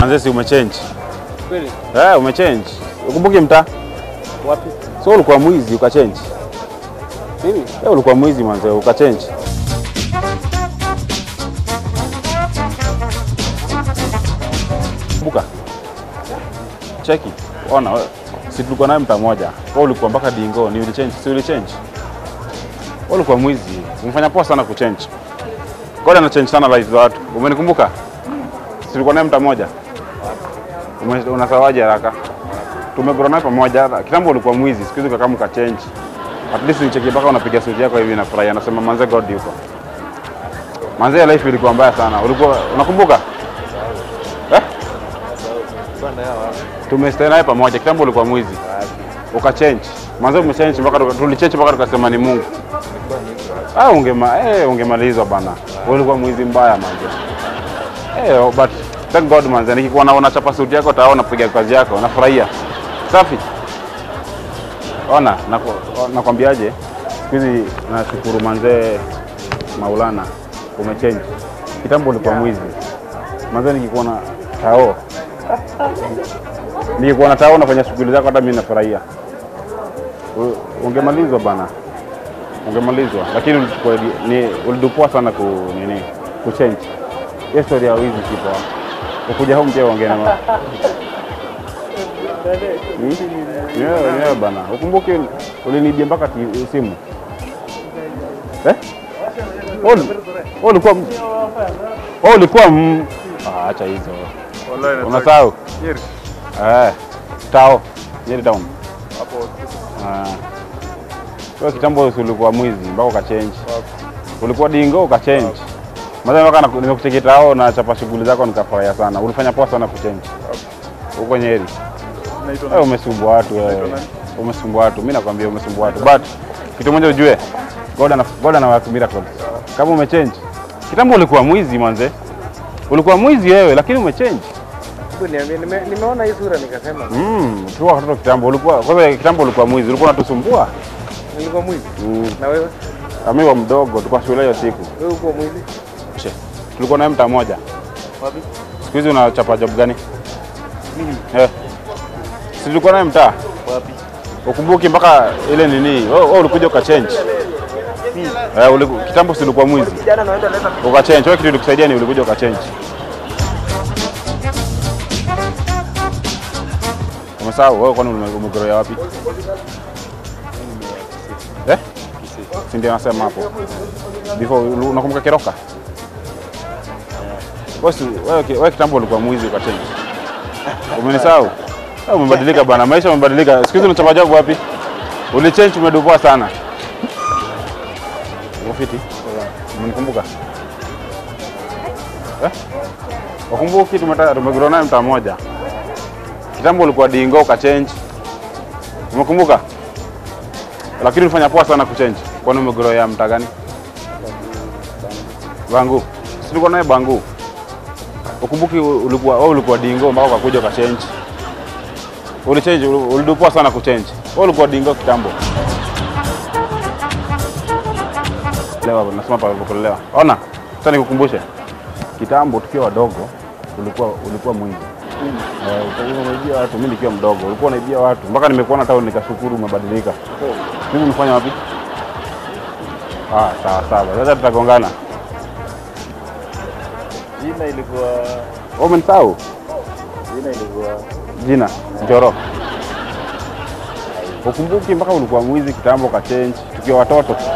Manze si umechange. Kweli? Eh, umechange. Ukumbuke mtaa. Wapi? So ulikuwa mwizi ukachange. Mimi? Eh, ulikuwa mwizi manze ukachange. Kumbuka. Cheki. Ona wewe. Si tulikuwa naye mtaa moja. Wewe ulikuwa mpaka dingo, ni ulichange, si ulichange. Wewe ulikuwa mwizi. Umefanya poa sana kuchange. God ana change sana life za watu. Umenikumbuka? Si tulikuwa naye mtaa moja. Ume- Unasawaje haraka? Tumegrow naye pamoja. Kitambo ulikuwa mwizi, siku hizi ukakaa mkachange. At least nicheki mpaka unapiga suti yako hivi nafurahi. Anasema manze God yuko. Manze life ilikuwa mbaya sana. Ulikuwa unakumbuka? Eh? Bwana yao wapi? Tumestay naye pamoja. Kitambo ulikuwa mwizi. Ukachange. Manze umechange mpaka tuka- tulichange mpaka tukasema ni Mungu. Ah, ungema eh, ungemalizwa bana. Ulikuwa mwizi mbaya manze. Eh, oh, but thank God manze. Nikikuwa naona chapa suti yako taona piga kazi yako. Nafurahia. Safi. Ona, naku- nakwambiaje? Siku hizi nashukuru manze Maulana umechange. Kitambo ulikuwa mwizi. Manze nikikuwa na tao. Nikikuwa na tao nafanya shughuli zako hata mimi nafurahia. U- Ungemalizwa bana. Ungemalizwa. Lakini ulichukua di- ni ulidupua sana ku nini? Kuchange. Hiyo story ya wizi si poa. Ukuja home pia ongea na ma- Hmm? Nyewe nyewe bana. Ukumbuke ulinibia mpaka ti- simu. Eh? Wewe uli- wewe ulikuwa m- wewe ulikuwa m- Ah, acha hizo. Wallahi nataka. Unasahau? Nyeri. Eh. Tao. Nyeri town. Hapo. Ah. Wewe kitambo si ulikuwa mwizi mpaka ukachange. Ulikuwa dingo ukachange. Maana mpaka naku- nimekucheki tao na chapa shughuli zako nikafurahia sana. Ulifanya poa sana kuchange. Huko Nyeri. Naitwa Wewe umesumbua watu wewe. nani? Umesumbua watu. Mimi nakwambia umesumbua watu. But kitu moja ujue. God ana God ana work miracles. Kama umechange. Kitambo ulikuwa mwizi manze. Ulikuwa mwizi wewe lakini umechange. Hebu niambie, nime- nimeona hii sura nikasema Mm, tulikuwa watoto kitambo ulikuwa kwanza kitambo ulikuwa mwizi. Ulikuwa unatusumbua. nilikuwa mwizi. Mm. Na wewe? Kama wa mdogo tulikuwa shule hiyo siku. Wewe uko mwizi? She. Tulikuwa naye mtaa moja. Wapi? Siku hizi unachapa job gani? Mimi. Eh. Si tulikuwa naye mtaa. Wapi? Ukumbuki mpaka ile nini? Wewe wewe ulikuja ukachange. Eh, uliku, kitambo si ulikuwa mwizi. Kijana naenda leta Ukachange. Wewe kitu ilikusaidia ni ulikuja ukachange. Umesahau wewe kwani ume- umegroya wapi? Eh? Si ndio nasema hapo. Before ulu- unakumbuka Keroka? Wewe si- wewe ki- wewe kitambo ulikuwa mwizi ukachange. Umenisahau? Wewe Umebadilika bwana, maisha umebadilika. Siku hizi unachapa job wapi? Ulichange umedupua sana. Uko fiti? Umenikumbuka? Eh? Wakumbuki tumeta tumegrow naye mtaa moja. Kitambo ulikuwa dingo ukachange. Umekumbuka? Lakini ulifanya poa sana kuchange. Kwani umegrow ya mtaa gani? Bangu. Si tulikuwa naye Bangu. Ukumbuki ulikuwa wewe ulikuwa dingo mpaka ukakuja ukachange. Ulichange, uli- ulidupua sana kuchange. Wewe ulikuwa dingo kitambo. Lewa, nasema pa kulelewa. Ona, sasa nikukumbushe. Kitambo tukiwa wadogo ulikuwa ulikuwa mwizi. Eh, ulikuwa unaibia watu, mimi nikiwa mdogo ulikuwa unaibia watu mpaka nimekuona town nikashukuru umebadilika. Mimi umefanya wapi? Ah, sawa sawa. Sasa tutagongana. Jina ilikuwa Wewe umenisahau? jina ilikuwa Jina Njoro. Ukumbuki mpaka ulikuwa mwizi kitambo ka change tukiwa watoto.